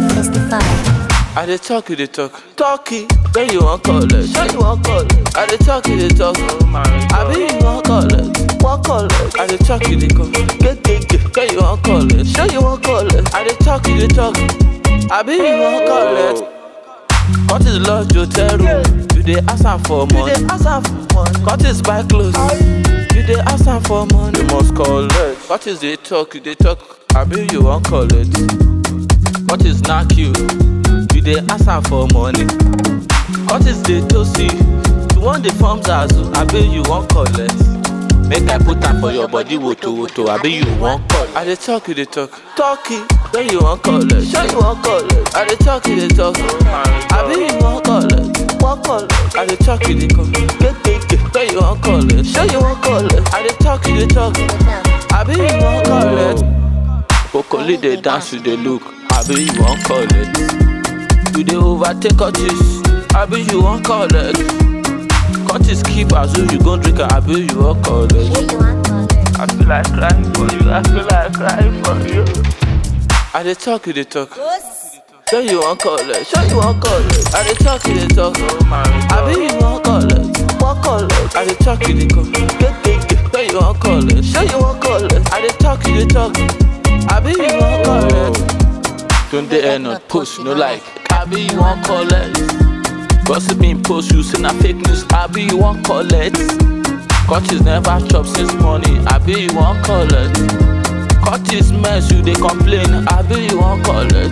Testify. I dey talk, you dey talk. Talkie, then you want call it. Sure you want call it. I dey talk, you dey talk. I be you want call it. Want call it. I dey talk, you dey call. Get get get. Then you want call it. Sure you want call it. I dey talk, you dey talk. I be you want call it. Cut is lodge hotel room. You dey ask am for money. You dey ask am for money. Cut is buy clothes. You dey ask am for money. You must call it. Cut is dey talk, you dey talk. I be you want call it. What is knack you? You dey ask am for money. What is dey toast you? You wan dey form zazu, abi you wan collect? Make I put am for your body woto woto, abi you wan collect? I dey talk, you dey talk. Talkie, then you wan collect. Sure you wan collect? I dey talk, you dey talk. Abi you wan collect? Wan collect? I dey talk, you dey talk. Get get get. Then you wan collect. Sure you wan collect? I dey talk, you dey talk. Abi you wan collect? Kokoli dey dance, you dey look. Abi you wan collect? You dey overtake Curtis, abi you wan collect? Curtis keep as though you gon drink am, abi you wan collect? Sure you want call it. I feel like crying for you, I feel like crying for you. I dey talk, you dey talk. Sure you wan collect, sure you wan collect. I dey talk, you dey talk. Abi you wan collect, wan collect. I dey talk, you dey talk. Get get get. Sure you wan collect, sure you wan collect. I dey talk, you dey talk. Abi you wan collect. Don't dey end on post, no like. Abi you wan collect. Gossip in post, you say na fake news. Abi you wan collect. Curtis never chop since morning. Abi you wan collect. Curtis mess, you dey complain. Abi you wan collect.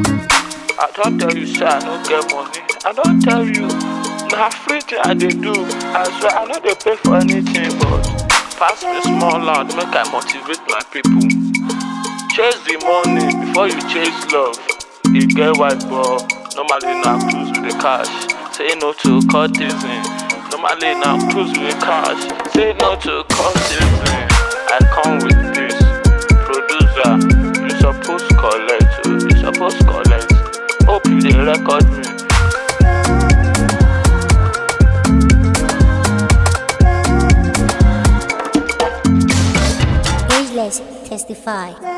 I don tell you say I no get money. I don tell you na free thing I dey do. I swear I no dey pay for anything but pass me small loud make I motivate my people. Chase the money before you chase love. E get white ball, normally na cruise with the cash. Say no to courtesan, normally na cruise with cash. Say no to courtesan. I come with this. Producer, you suppose collect, oh, you suppose collect. Hope you dey record me. Ageless. Testify.